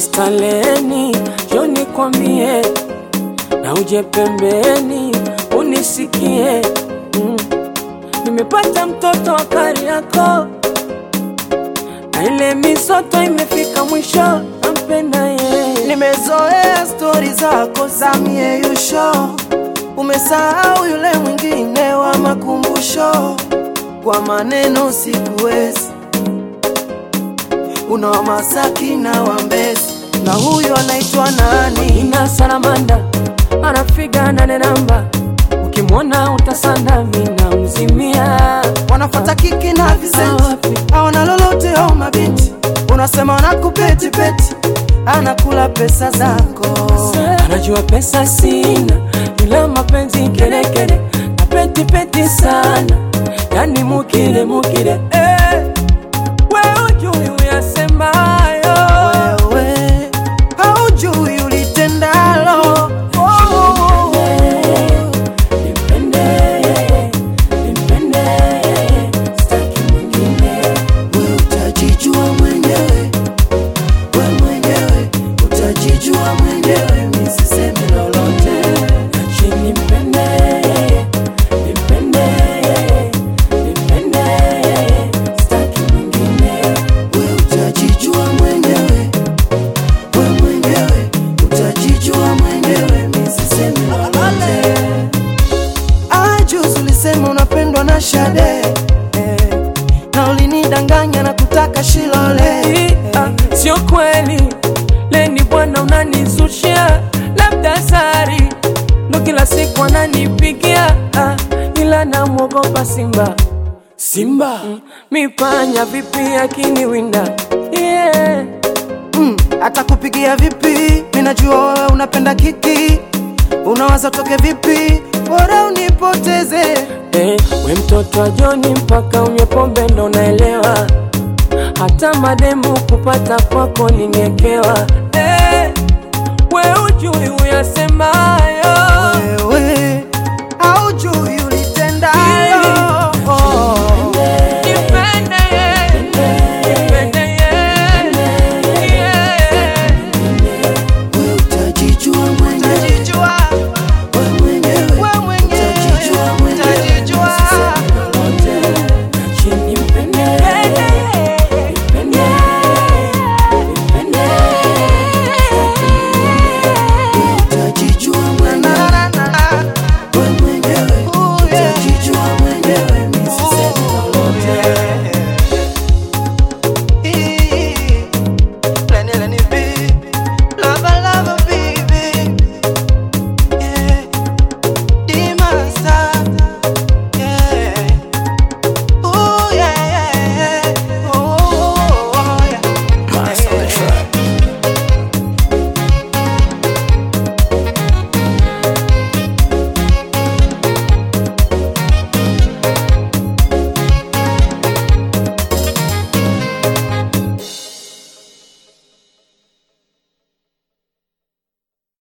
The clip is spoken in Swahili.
mistaleni, njoo nikwambie, na uje pembeni unisikie. Mm. Nimepata mtoto wa Kariakoo na ile misoto imefika mwisho, nampenda yeye. Nimezoea stori zako za mieyusho, umesahau yule mwingine wa makumbusho. Kwa maneno sikuwezi, una wa Masaki na wa Mbezi, na huyo anaitwa nani? ina salamanda anafiga nane namba, ukimwona utasanda, mina mzimia Wanafata kiki na Vicenti, Wapi? hawana lolote au mabinti, unasema wanakupetipeti, anakula pesa zako. anajua pesa sina, ila mapenzi kelekele na peti peti sana, yani mukile mukile eh. We ujui uyasemayo Wewe haujui ulitendalo. Oh. Nipende, nipende, sitaki mwingine. We utajijua mwenyewe, we mwenyewe utajijua mwenyewe, mi sisemi lolote. Ache nipende, nipende, nipende, sitaki mwingine. We utajijua mwenyewe, we mwenyewe utajijua mwenyewe, mi sisemi lolote. Ah, juzi ulisema unapendwa na Shade eh, na ulinidanganya na kutaka Shilole Hii, ah, Sio kweli, leni bwana unanizushia, labda sari ndo kila siku ananipigia, ah, ila namwogopa Simba. Simba mm, mipanya vipi akiniwinda yeah. Mm, atakupigia vipi? Minajua wewe unapenda kiki, unawaza utoke vipi? Bora unipoteze. Eh, we mtoto wa Joni mpaka unywe pombe ndo naelewa, hata mademu kupata kwako ningekewa. Eh, we ujui uyasemayo